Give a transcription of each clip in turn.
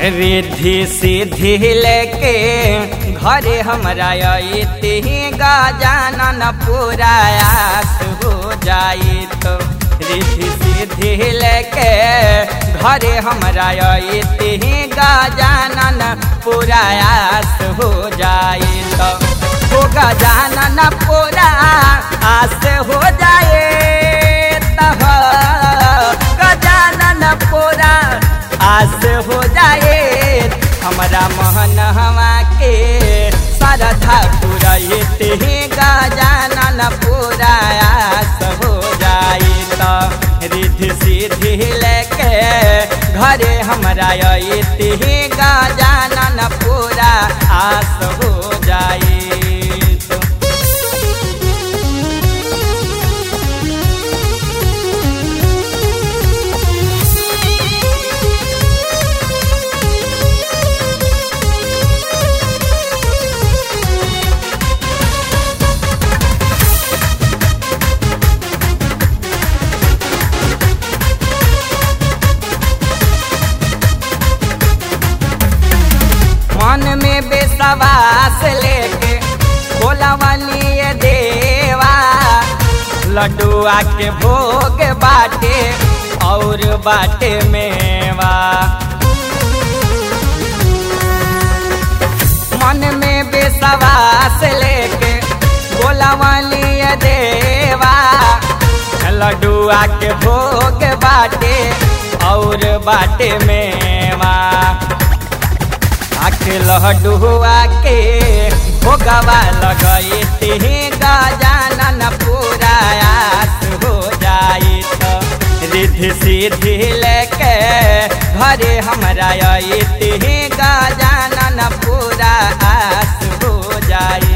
रिद्धि सिद्धि लेके घरे हमरा अइती गजानन पुरायास हो जाई तो रिद्धि सिद्धि लेके घरे हमरा अइती गजानन पुरायास हो जाई तो हो गजानन पुरा आस हो जाए तब गजानन पुरा आस हो जाए हमारा मोहन हवा के श्रद्धा पुरैते गजानन पूरा आस हो जाए तो रिद्धि सिद्धि लेके घरे हमारा अइते गजानन पूरा आस हो जाए तो मन में बेसवास लेके बोला वाली देवा लड्डुआ के भोग बाटे और बाटे मेवा मन में बेसवास लेके बोला वाली देवा लड्डुआ के भोग बाटे और बाटे मेवा आके लहडुआ के भोगवा लगैते गजानन पूरा आस हो जाई तो रिद्धि सिद्धि लेके घरे हमरा अइते गजानन पूरा आस हो जाई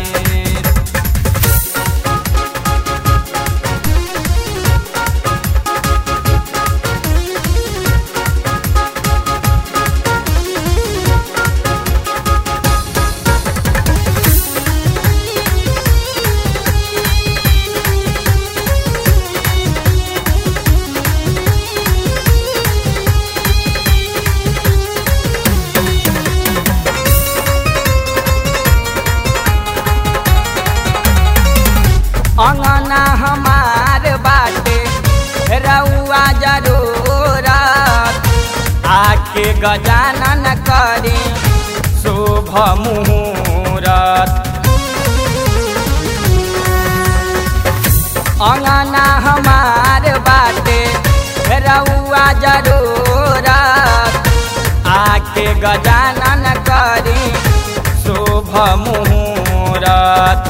अंगना हमार बाटे रउआ जरूरत आके गजानन करी शुभ मुहूर्त अंगना हमार बाटे रउआ जरूरत आके गजानन करी शुभ मुहूर्त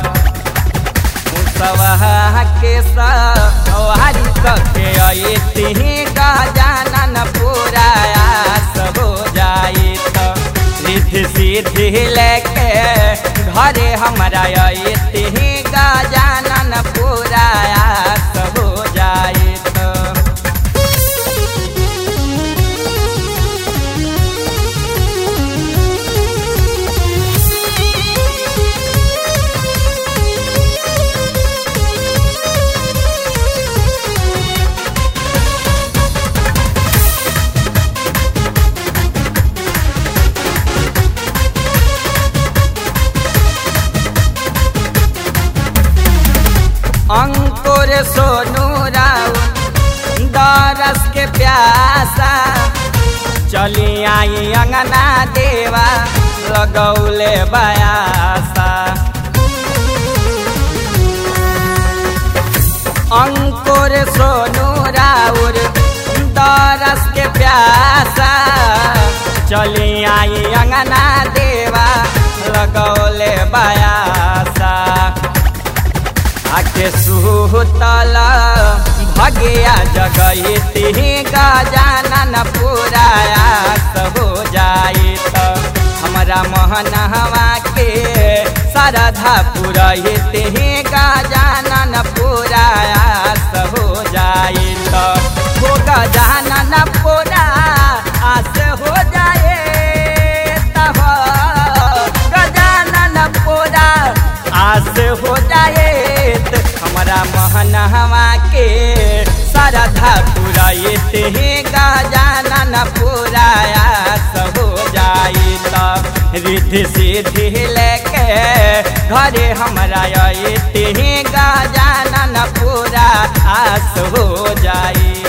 सवहा के सवारी सके अइती गजानन पूरा आस हो जाई तो रिद्धि सिद्धि लेके घरे हमरा अइती गजानन पूरा आस हो जाई तो अंकुर सोनू राव दरस के प्यासा चली आई अंगना देवा लगौले बयासा अंकुर सोनू राउर दरस के प्यासा चली आई अंगना देवा लगौले बयासा आके सुतल भगिया जगैती गजानन पूरा आस हो जाई तो हमरा मोहनवा के श्रद्धा पुरैते गजानन पूरा आस हो जाई तो हो गजानन पूरा आस हो जाए तब गजानन पूरा आस हो जाए हमारा महनवा के श्रद्धा पुराते गजानन पुरायास हो जाई त रिद्धि सिद्धि लेके घरे हमरा अते गजानन पूरा आस हो जाई